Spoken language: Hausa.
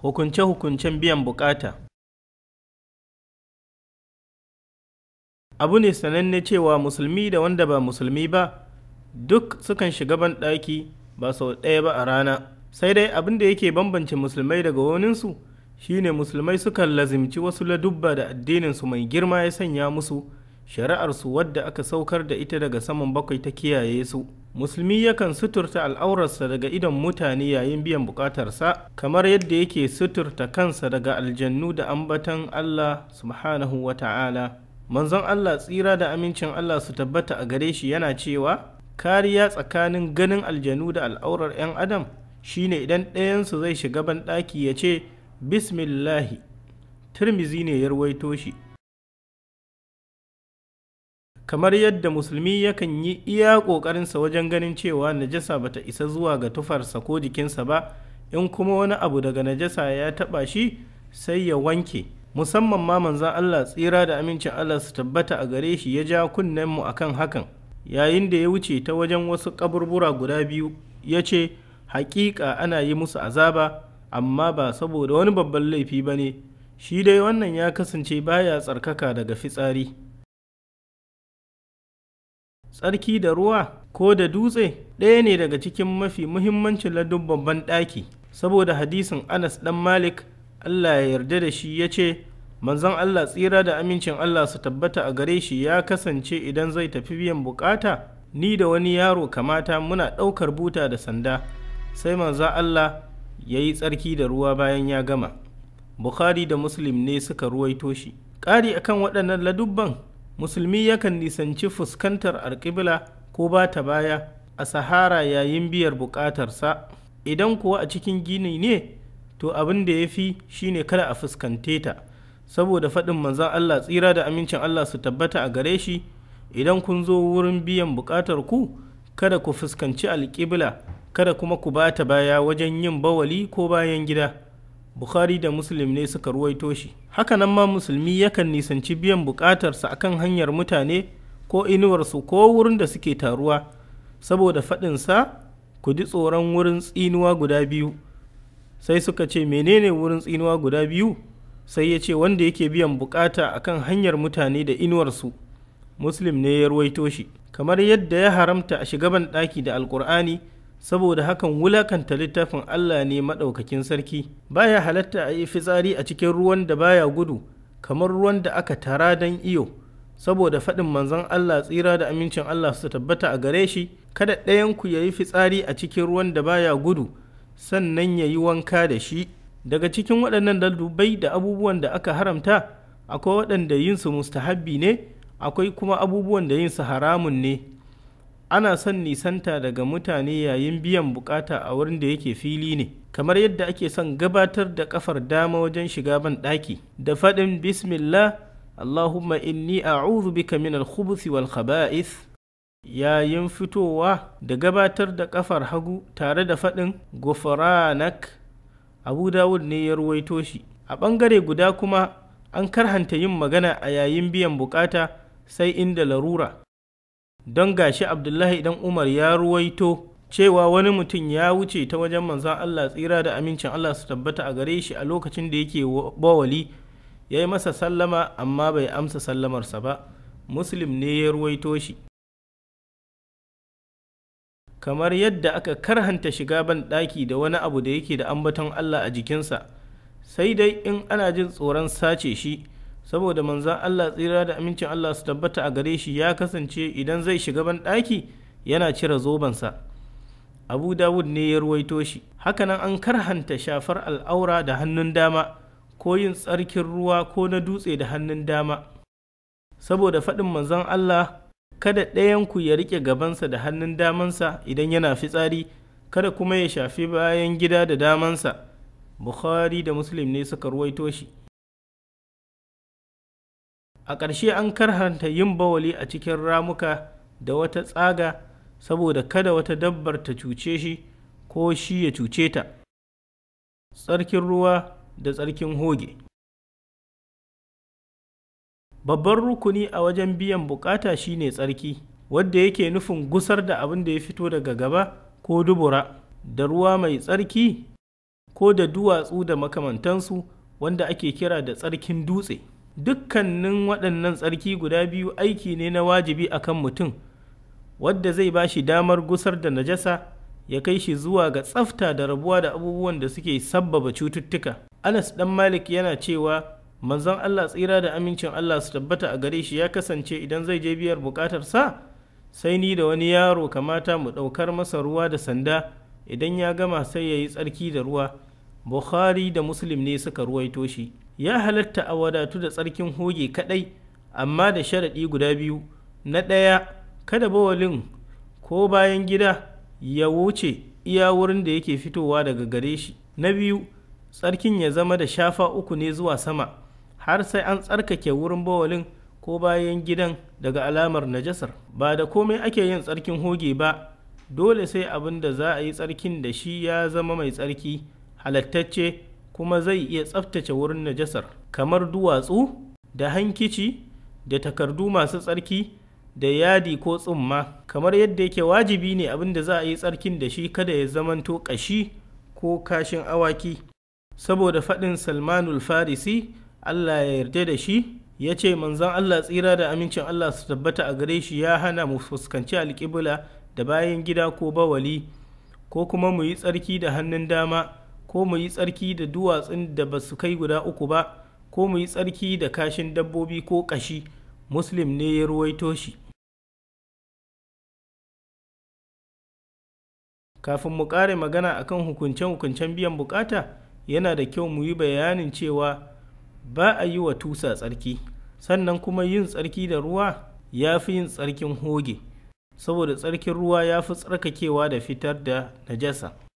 Hukunce-hukuncen biyan bukata Abu ne sananne cewa musulmi da wanda ba musulmi ba duk sukan shiga banɗaki ba sau ɗaya ba a rana, sai dai abin da yake bambance musulmai daga waninsu shine musulmai sukan lazimci wasu ladubba da addininsu mai girma ya sanya musu shari'arsu wadda aka saukar da ita daga saman bakwai ta kiyaye su. musulmi yakan suturta al'aurarsa daga idon mutane yayin biyan bukatarsa kamar yadda yake suturta kansa daga aljannu da ambatan Allah subhanahu wa ta'ala manzon Allah tsira da amincin Allah su tabbata a gare shi yana cewa kariya tsakanin ganin aljanu da al'aurar 'yan adam shine idan ɗayansu zai shiga banɗaki ya ce bismillahi turmizi ne ya ruwaito shi kamar yadda musulmi yakan yi iya ƙoƙarinsa wajen ganin cewa najasa bata isa zuwa ga tufarsa ko jikinsa ba in kuma wani abu daga najasa ya taɓa shi sai ya wanke musamman ma manzan Allah tsira da amincin Allah su tabbata a gare shi ya ja kunnenmu akan hakan yayin da ya wuce ta wajen wasu kaburbura guda biyu ya ce haƙiƙa ana yi musu azaba amma ba saboda wani babban laifi ba ne shi dai wannan ya kasance baya tsarkaka daga fitsari tsarki da ruwa ko da dutse ɗaya ne daga cikin mafi muhimmancin ladubban banɗaki saboda hadisin anas ɗan malik allah ya yarda da shi ya ce manzon allah tsira da amincin allah su tabbata a gare shi ya kasance idan zai tafi biyan bukata ni da wani yaro kamata muna ɗaukar buta da sanda sai manzon allah ya yi tsarki da ruwa bayan ya gama bukhari da muslim ne suka ruwaito shi ƙari akan waɗannan ladubban musulmi yakan nisanci fuskantar alƙibla ko ba ta baya a sahara yayin biyar buƙatarsa idan kuwa a cikin gini ne to abin da ya fi shine kada a fuskante ta saboda faɗin manzan Allah tsira da amincin Allah su tabbata a gare shi idan kun zo wurin biyan buƙatar ku kada ku fuskanci alƙibla kada kuma ku ba ta baya wajen yin bawali ko bayan gida Bukhari da Muslim ne suka ruwaito shi. Hakanan ma musulmi yakan nisanci biyan bukatarsa akan hanyar mutane ko inuwarsu ko wurin da suke taruwa, saboda faɗinsa ku ji tsoron wurin tsinuwa guda biyu. Sai suka ce menene wurin tsinuwa guda biyu? Sai ya ce wanda yake biyan bukata akan hanyar mutane da inuwarsu. Muslim ne ya ruwaito shi. Kamar yadda ya haramta a shigaban ɗaki da Alƙur'ani, saboda hakan wulakanta littafin Allah ne maɗaukakin sarki baya halatta a yi fitsari a cikin ruwan da baya gudu kamar ruwan da aka tara don iyo saboda faɗin manzon Allah tsira da amincin Allah su tabbata a gare shi kada ɗayanku ya yi fitsari a cikin ruwan da baya gudu sannan ya yi wanka da shi daga cikin waɗannan daldubai da abubuwan da aka haramta akwai waɗanda yinsu mustahabbi ne akwai kuma abubuwan da yinsu haramun ne ana son nisanta daga mutane yayin biyan bukata a wurin da yake fili ne kamar yadda ake son gabatar da kafar dama wajen shiga ban ɗaki da faɗin bismillah allahumma inni a'udhu bika min al-khubuthi wal khaba'ith yayin fitowa da gabatar da kafar hagu tare da faɗin gufranak abu dawud ne ya ruwaito shi a ɓangare guda kuma an karhanta yin magana a yayin biyan bukata sai inda larura don gashi abdullahi dan umar ya ruwaito cewa wani mutum ya wuce ta wajen manzan allah tsira da amincin allah su tabbata a gare shi a lokacin da yake bawali ya yi masa sallama amma bai amsa sallamarsa ba muslim ne ya ruwaito shi kamar yadda aka karhanta shiga ban ɗaki da wani abu da yake da ambaton allah a jikinsa sai dai in ana jin tsoron sace shi saboda manzan Allah tsira da amincin Allah su tabbata a gare shi ya kasance idan zai shiga ban ɗaki yana cire zobensa abu dawud ne ya ruwaito shi hakanan an karhanta shafar al'aura da hannun dama ko yin tsarkin ruwa ko na dutse da hannun dama saboda faɗin manzan Allah kada ɗayanku ya riƙe gabansa da hannun damansa idan yana fitsari kada kuma ya shafi bayan gida da damansa bukhari da muslim ne suka ruwaito shi a ƙarshe an karhanta yin bawali a cikin ramuka da wata tsaga saboda kada wata dabbar ta cuce shi ko shi ya cuce ta tsarkin ruwa da tsarkin hoge babban rukuni a wajen biyan bukata shine tsarki wadda yake nufin gusar da abin da ya fito daga gaba ko dubura da ruwa mai tsarki ko da duwatsu da makamantansu wanda ake kira da tsarkin dutse dukkanin waɗannan tsarki guda biyu aiki ne na wajibi akan mutum wadda zai ba shi damar gusar da najasa ya kai shi zuwa ga tsafta da rabuwa da abubuwan da suke sabbaba cututtuka anas dan malik yana cewa manzon allah tsira da amincin allah su tabbata a gare shi ya kasance idan zai je biyar bukatar sa sai ni da wani yaro kamata mu ɗaukar masa ruwa da sanda idan ya gama sai ya yi tsarki da ruwa bukhari da muslim ne suka ruwaito shi ya halatta a wadatu da tsarkin hoge kadai amma da sharaɗi guda biyu na ɗaya kada bawalin ko bayan gida ya wuce iya wurin da yake fitowa daga gare shi na biyu tsarkin ya zama da shafa uku ne zuwa sama har sai an tsarkake wurin bawalin ko bayan gidan daga alamar najasar ba da komai ake yin tsarkin hoge ba dole sai abin da za a yi tsarkin da shi ya zama mai tsarki halattacce kuma zai iya tsaftace wurin najasar kamar duwatsu da hankici da takardu masu tsarki da yadi ko tsumma kamar yadda yake wajibi ne abin da za a yi tsarkin da shi kada ya zamanto ƙashi ko kashin awaki saboda faɗin salmanul farisi allah ya yarda da shi ya ce manzon allah tsira da amincin allah su tabbata a gare shi ya hana mu fuskanci alƙibla da bayan gida ko bawali ko kuma mu yi tsarki da hannun dama ko mu yi tsarki da duwatsun da ba su kai guda uku ba ko mu yi tsarki da kashin dabbobi ko ƙashi muslim ne ya ruwaito shi kafin mu ƙare magana akan hukunce-hukuncen biyan bukata yana da kyau mu yi bayanin cewa ba a yi wa tusa tsarki sannan kuma yin tsarki da ruwa ya fi yin tsarkin hoge saboda tsarkin ruwa ya fi tsarkakewa da fitar da najasa